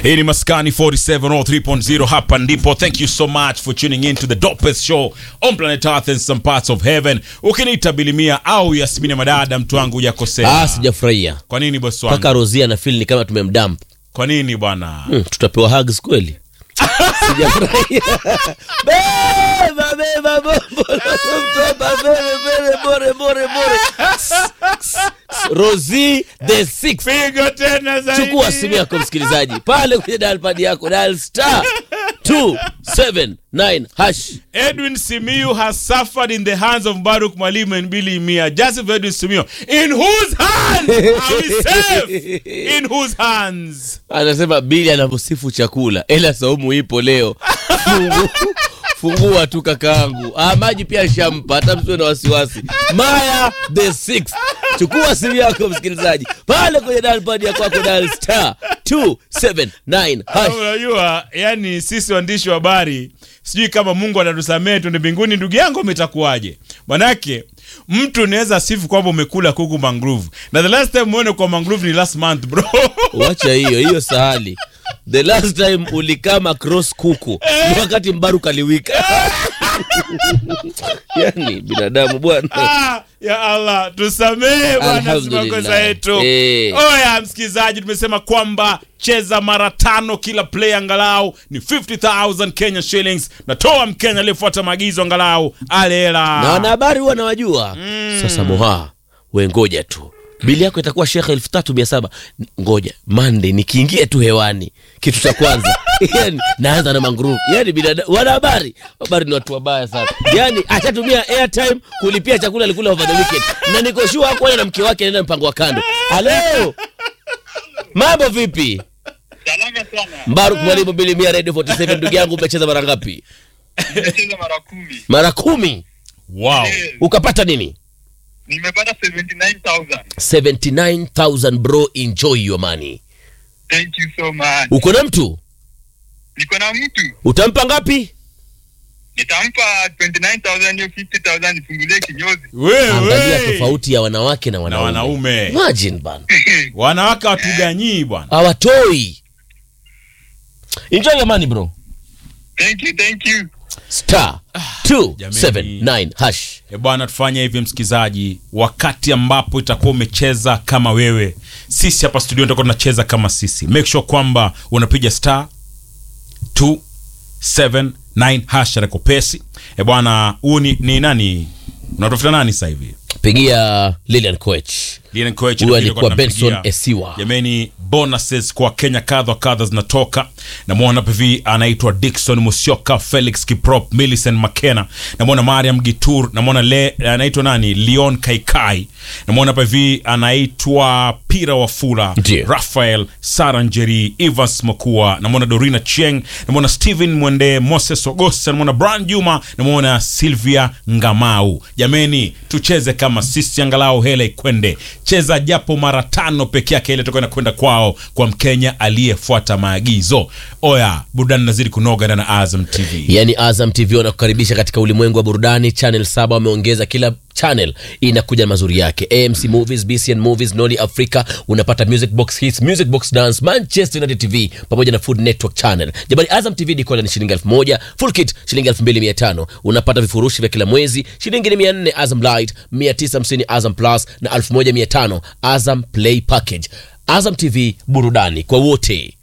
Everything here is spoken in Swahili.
Hii ni Maskani 47 or 3.0 hapa ndipo. Thank you so much for tuning in to the dopest show on planet Earth and some parts of heaven. Ukiniita Bilimia au Yasmini Madada, mtu wangu hujakosea. Ah, sijafurahia Kwa nini bosi wangu? mpaka Rozia na feel ni kama tumemdamp. Kwa nini bwana? Hmm, tutapewa hugs kweli? Sijafurahia. Beba beba bombo mtoba bebe bebe bore bore bore. Rosie the sixth. Pigo tena zaidi. Chukua simu yako msikilizaji, pale kwenye dial pad yako dial star 279 hash. Edwin Simiyu has suffered in the hands of Baruch Mwalimu and Billy Mia. Joseph Edwin Simiyu. In whose hands are we safe? In whose hands? Anasema Bili anavyosifu chakula, ela saumu ipo leo. Fungu, fungua tu kakaangu. Ah, maji pia shampa, hata msiwe na wasiwasi. Maya the sixth. Chukua simu yako msikilizaji, pale kwenye dial pad ya kwako dial star 279 hash. Unajua, yani sisi waandishi wa habari sijui kama Mungu atatusamehe tuende mbinguni. Ndugu yangu, umetakuwaje? Manake mtu unaweza sifu kwamba umekula kuku mangrove, na the last time umeone kwa mangrove ni last month bro. Wacha hiyo hiyo sahali. The last time ulikama cross kuku ni wakati Mbaru kaliwika. yani binadamu bwana. Ah, ya Allah tusamehe bwana, si Alhamdulillah. makosa yetu. Eh. Oya msikilizaji, tumesema kwamba cheza mara tano kila play, angalau ni 50000 Kenya shillings. Natoa Mkenya aliyefuata maagizo angalau ale hela. na wanahabari huwa nawajua sasa moha we ngoja tu bili yako itakuwa shekhe elfu tatu mia saba ngoja mande nikiingia tu hewani kitu cha kwanza yani naanza na manguruvu yani binadamu wanahabari habari ni watu wabaya sana yani ashatumia airtime kulipia chakula alikula over the weekend na nikoshua hakuona na mke wake anaenda mpango wa kando halo mambo vipi Salama sana. mbaruk mwalimu bilimia radio 47 ndugu yangu umecheza mara ngapi Nimecheza mara kumi. mara kumi Wow. Eh, ukapata nini nimepata 79,000. 79000 bro enjoy your money Thank you so much. uko na mtu Niko na mtu. utampa ngapi Nitampa 29,000 hiyo 50,000 nifungulie kinyozi. angalia Wewe tofauti ya wanawake na na wanaume wanaume imagine bana wanawake watuganyii bwana. hawatoi enjoy your money bro Thank you, thank you. star 279 hash E bwana, tufanye hivi msikizaji, wakati ambapo itakuwa umecheza kama wewe, sisi hapa studio tutakuwa tunacheza kama sisi. Make sure kwamba unapiga star 279 hash rekopesi. E bwana, huu ni, ni nani unatafuta nani sasa hivi? pigia lilian coach Lilian Koech Huyu ndio alikuwa tulikuwa Benson tunampigia. Esiwa. Jameni, bonuses kwa Kenya kadha wa kadha zinatoka. Namwona PV anaitwa Dickson Musyoka, Felix Kiprop, Millicent Makena, namwona Mariam Gitur, namwona le anaitwa nani, Leon Kaikai, namwona PV anaitwa Pira Wafula, Ndiyo. Rafael Saranjeri, Evans Makua, namwona Dorina Cheng, namwona Steven Mwende, Moses Ogosta, namwona Brian Juma, namwona Sylvia Ngamau. Jameni, tucheze kama sisi, angalau hela ikwende. Cheza japo mara tano peke yake, ile toka kwenda kwao kwa Mkenya aliyefuata maagizo. Oya, burudani nazidi kunoga na Azam TV. yani azam tv wanakukaribisha katika ulimwengu wa burudani channel saba wameongeza kila channel inakuja na mazuri yake amc movies bcn movies noli africa unapata music box hits music box dance manchester united tv pamoja na food network channel jamani azam tv dikoda ni shilingi elfu moja full kit shilingi elfu mbili mia tano unapata vifurushi vya kila mwezi shilingi ni mia nne azam light mia tisa hamsini azam plus na elfu moja mia tano azam play package azam tv burudani kwa wote